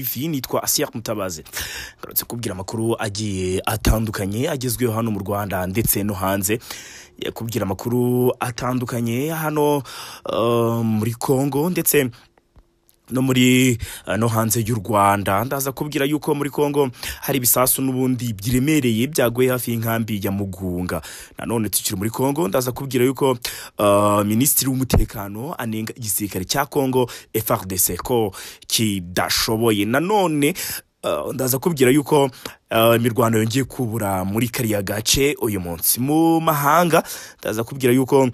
hafi nitwa asiya mutabazi ngarutse kubwira amakuru agiye atandukanye agezweho hano mu rwanda ndetse no hanze kubwira amakuru atandukanye hano eh, muri congo ndetse no muri eh, no hanze y'u rwanda ndaza kubwira yuko muri congo hari ibisasu n'ubundi biremereye byaguye hafi y'inkambi ya mugunga nanone tukiri muri congo ndaza kubwira yuko eh, minisitiri w'umutekano anenga igisirikare cya congo frdc ko kidashoboye nanone eh, ndaza kubwira yuko eh, imirwano yongeye kubura muri kariya gace uyu munsi mu mahanga ndaza kubwira yuko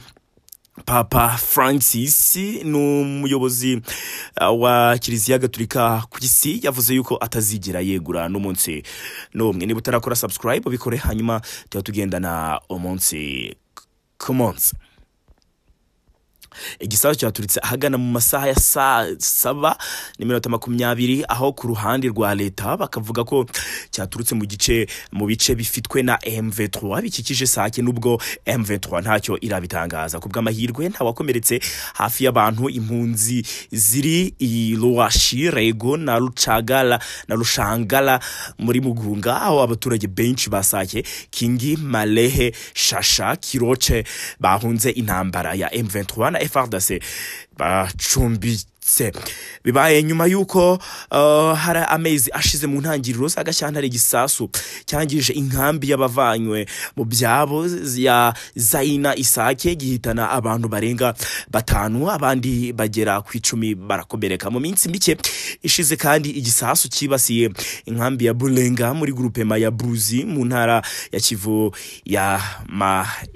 papa francis ni umuyobozi uh, wa kiliziya gatolika ku isi yavuze yuko atazigera yegura n'umunsi n'umwe niba utarakora subscribe ubikore hanyuma tuba tugendana umunsi ku munsi igisasu cyaturitse ahagana mu masaha ya saa saba n'iminota makumyabiri aho ku ruhande rwa leta bakavuga ko cyaturutse mu gice mu bice bifitwe na M23 bikikije sake nubwo M23 ntacyo irabitangaza ku bw'amahirwe ntawakomeretse hafi y'abantu impunzi ziri i Luwashi Rego na Rucagala na Rushangala muri Mugunga aho abaturage benshi ba Sake Kingi Malehe Shasha Kiroche bahunze intambara ya M23 na FARDC bacumbitse bibaye nyuma y'uko uh, hari amezi ashize mu ntangiriro z'agashyantare gisasu cyangije inkambi y'abavanywe mu byabo ya zaina isake gihitana abantu barenga batanu abandi bagera ku icumi barakomereka mu minsi mike ishize kandi igisasu cyibasiye inkambi ya burenga muri gurupema ya buruzi mu ntara ya kivu ya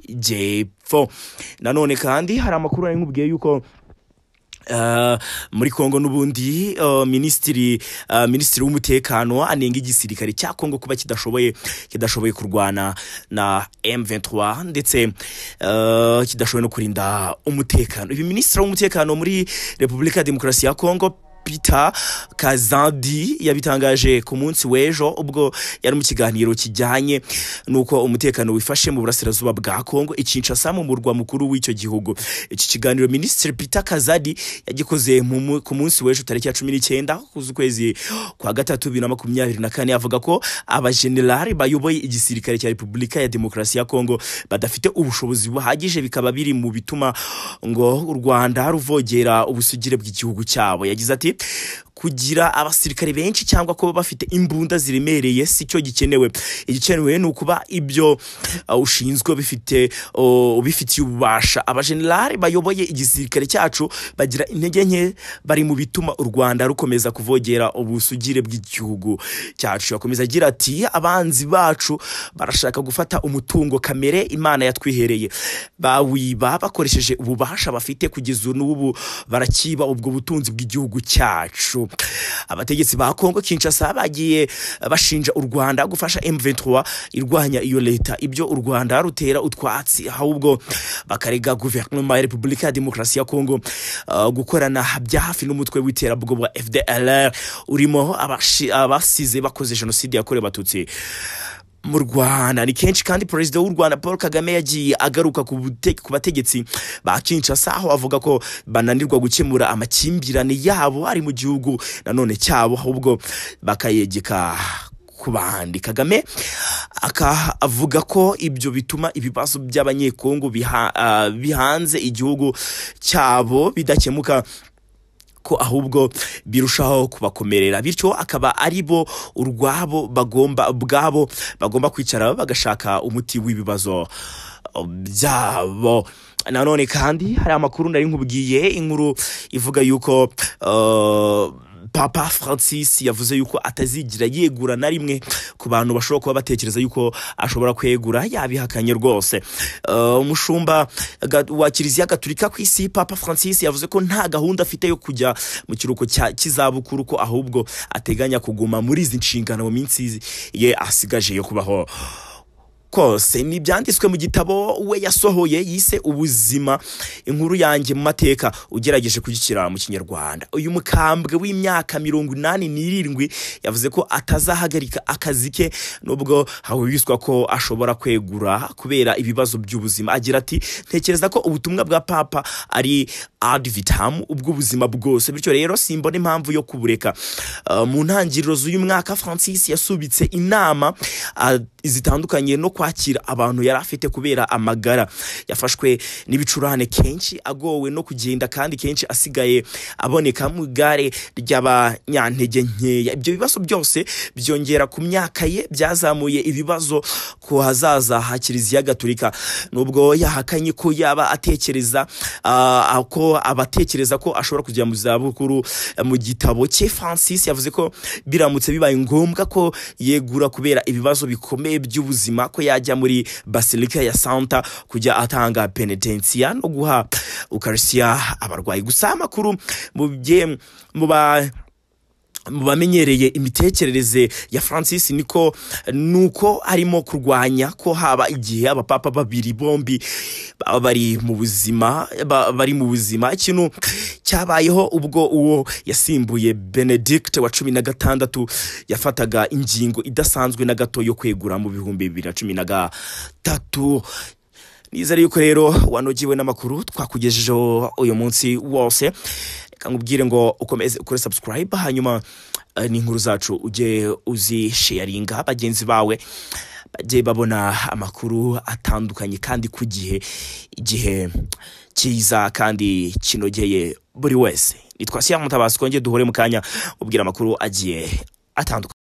majyepfo nanone kandi hari amakuru ari nkubwiye yuko Uh, muri kongo n'ubundi uh, minisitiri uh, minisitiri w'umutekano anenga igisirikare cya kongo kuba kidashoboye kidashoboye kurwana na M23 ndetse uh, kidashoboye no kurinda umutekano uyu minisitiri w'umutekano muri repubulika ya demokarasi ya kongo Peter Kazandi yabitangaje ku munsi w'ejo ubwo yari mu kiganiro kijyanye n'uko umutekano wifashe mu burasirazuba bwa Kongo i Kinshasa mu murwa mukuru w'icyo gihugu iki kiganiro Minisitiri Peter Kazadi yagikoze mu mu- ku munsi w'ejo tariki ya cumi n'icyenda z'ukwezi kwa gatatu bibiri na makumyabiri na kane avuga ko abajenerali bayoboye igisirikare cya Repubulika ya Demokarasi ya Kongo badafite ubushobozi buhagije bikaba biri mu bituma ngo u Rwanda ruvogera ubusugire bw'igihugu cyabo yagize ati kugira abasirikare benshi cyangwa kuba bafite imbunda ziremereye si cyo gikenewe igikenewe ni ukuba ibyo uh, ushinzwe bifite uh, ubifitiye ububasha abajenerali bayoboye igisirikare cyacu bagira intege nke bari mu bituma u rwanda rukomeza kuvogera ubusugire bw'igihugu cyacu yakomeza agira ati abanzi bacu barashaka gufata umutungo kamere imana yatwihereye bawiba bakoresheje ububasha bafite kugeza n'ubu barakiba ubwo butunzi bw'igihugu cyacu abategetsi ba kongo kinshasa bagiye bashinja u rwanda gufasha m23 irwanya iyo leta ibyo u rwanda rutera utwatsi ahubwo bakarega guverinoma ya repubulika ya demokarasi ya kongo uh, gukorana bya hafi n'umutwe w'iterabwoba wa fdlr urimo abashi- abasize bakoze jenoside yakorewe abatutsi mu rwanda ni kenshi kandi perezida w'u rwanda paul kagame yagiye agaruka ku bute- ku bategetsi ba kinshasa aho avuga ko bananirwa gukemura amakimbirane yabo ari mu gihugu nanone cyabo ahubwo bakayegeka ku bandi kagame aka avuga ko ibyo bituma ibibazo by'abanyekongo biha- ah, bihanze igihugu cyabo bidakemuka ko ahubwo birushaho kubakomerera bityo akaba ari bo urwabo bagomba ubwabo bagomba kwicara bagashaka umuti w'ibibazo uh, byabo nanone kandi hari amakuru nari nkubwiye inkuru ivuga yuko uh, papa francis yavuze yuko atazigira yegura na rimwe ku bantu bashobora kuba batekereza yuko ashobora kwegura yabihakanye rwose Eh, umushumba ga- wa kiliziya gaturika ku isi papa francis yavuze ko nta gahunda afite yo kujya mu kiruhuko cya- cy'izabukuru ko ahubwo ateganya kuguma muri izi nshingano mu minsi ye asigaje yo kubaho kose ni ibyanditswe mu gitabo we yasohoye yise ubuzima inkuru yanjye mu mateka ugerageje kugikira mu kinyarwanda uyu mukambwe w'imyaka mirongo inani n'irindwi yavuze ko atazahagarika akazi ke nubwo hahurizwa ko ashobora kwegura kubera ibibazo by'ubuzima agira ati ntekereza ko ubutumwa bwa papa ari adivitamu ubw'ubuzima bwose bityo rero simbona impamvu yo kubureka Uh, mu ntangiriro z'uyu mwaka francis yasubitse inama uh, zitandukanye no kwakira abantu yari afite kubera amagara yafashwe n'ibicurane kenshi agowe no kugenda kandi kenshi asigaye aboneka mu igare ry'abanyantege nkeya ibyo bibazo byose byongera ku myaka ye byazamuye ibibazo ku hazaza ha kiliziya gatolika nubwo yahakanye ko yaba atekereza uh, ko abatekereza ko ashobora kujya mu zabukuru eh, mu gitabo cye francis yavuze ko biramutse bibaye ngombwa ko yegura kubera ibibazo bikomeye by'ubuzima ko yajya muri basilika ya santa kujya atanga penetensiya no guha ukarisiya abarwayi gusa amakuru mu bye mu ba mu bamenyereye imitekerereze ya francis niko nuko arimo kurwanya ko haba igihe abapapa babiri bombi baba bari mu buzima ba- bari mu buzima ikintu cyabayeho ubwo uwo yasimbuye benedict wa cumi na gatandatu yafataga ingingo idasanzwe na gato yo kwegura mu bihumbi bibiri na cumi na gatatu nizere yuko rero wanogewe n'amakuru twakugejejeho uyu munsi wose reka nkubwire ngo ukomeze ukore subscribe hanyuma eh, n'inkuru zacu ujye uzisharinga bagenzi bawe bajye babona amakuru atandukanye kandi ku gihe igihe cyiza kandi kinogeye buri wese nitwa siya mutabazi twongere duhure mu kanya ubwira amakuru agiye atandukanye